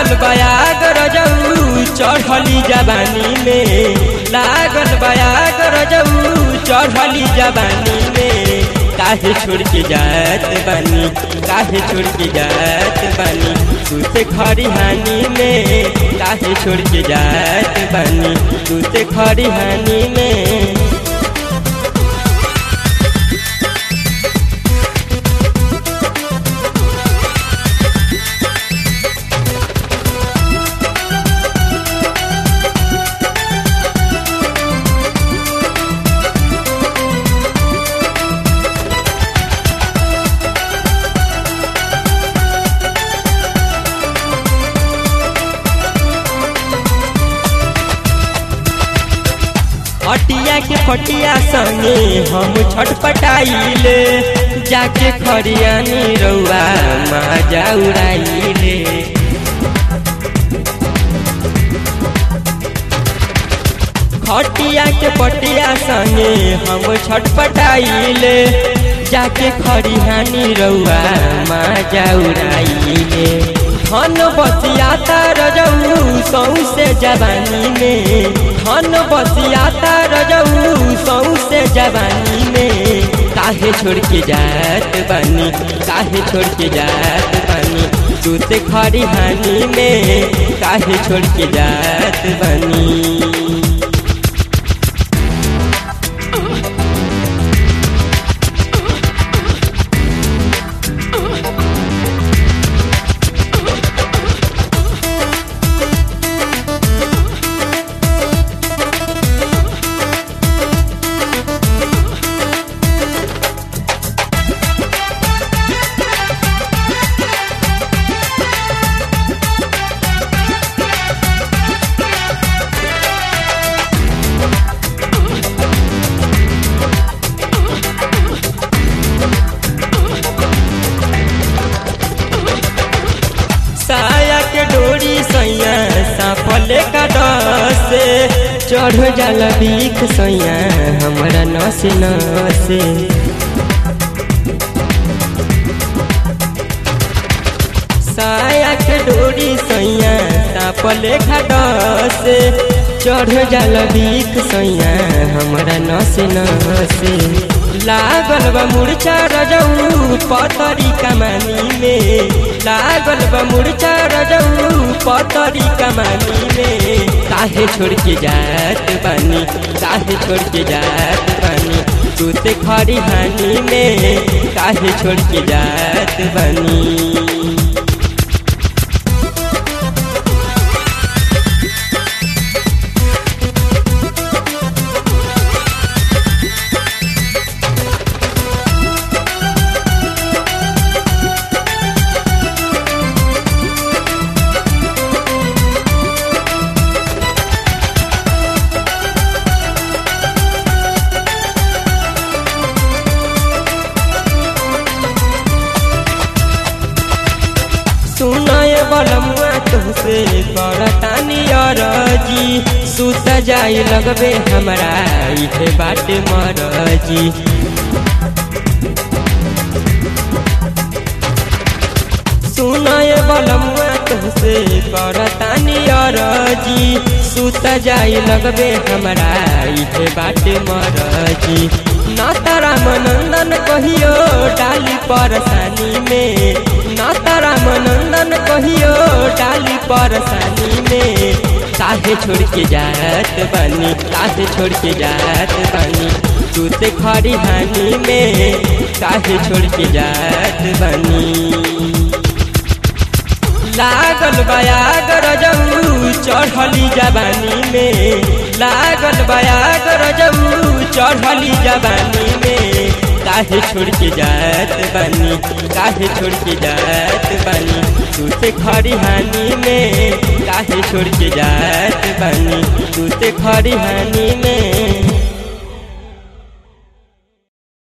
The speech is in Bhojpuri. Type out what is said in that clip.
लागल बयाग रजऊ चढ़ली जवानी में लागल बयाग रजऊ चढ़ली जवानी में काहे छोड़ के जात बानी काहे छोड़ के जात बानी तू से खरिहानी में काहे छोड़ के जात बानी तू से खरिहानी में हटिया के फटिया संगे हम छटपटाइले जाके खरियानी रउआ माजा उड़ाइले खटिया के पटिया संगे हम छटपटाइले जाके खरिहानी रउआ माजा उड़ाइले धन बसियाता रजऊ सौसे जवानी में धन बसियाता रजऊ सौसे जवानी में काहे छोड़ के जात बानी काहे छोड़ के जात बानी तू से खरिहानी में काहे छोड़ के जात बानी साया के डोरी सैया साफले का डसे चढ़ जाला बीख सैया हमारा नसे नसे साया के डोरी सैया साफले का डसे चढ़ जाला बीख सैया हमारा नसे नसे लागल बा मुर्चा रजऊ पतरी कमानी में लागल बा मुर्चा रजऊ पतरी कमानी में काहे छोड़ के जात बानी काहे छोड़ के जात बानी तू ते खरी हानी में काहे छोड़ के जात बानी सुनाए बलमुआ तुहसे करतानी अरजी सुत जाई लगबे हमरा इथे बाटे मरजी सुनाए बलमुआ तुहसे करतानी अरजी सुत जाई लगबे हमरा इथे बाटे मरजी नाता रामनंदन कहियो डाली परेशानी में नाता रामनंदन कहियो डाली परेशानी में काहे छोड़ के जात बानी काहे छोड़ के जात बानी तू ते खरी हानी में काहे छोड़ के जात बानी लागल बयाग रजऊ चढ़ली जवानी में लागल बयाग रजऊ चढ़ली जवानी में काहे छोड़ के जात बानी काहे छोड़ के जात बानी तू से खरी हानी में काहे छोड़ के जात बानी तू से खरी हानी में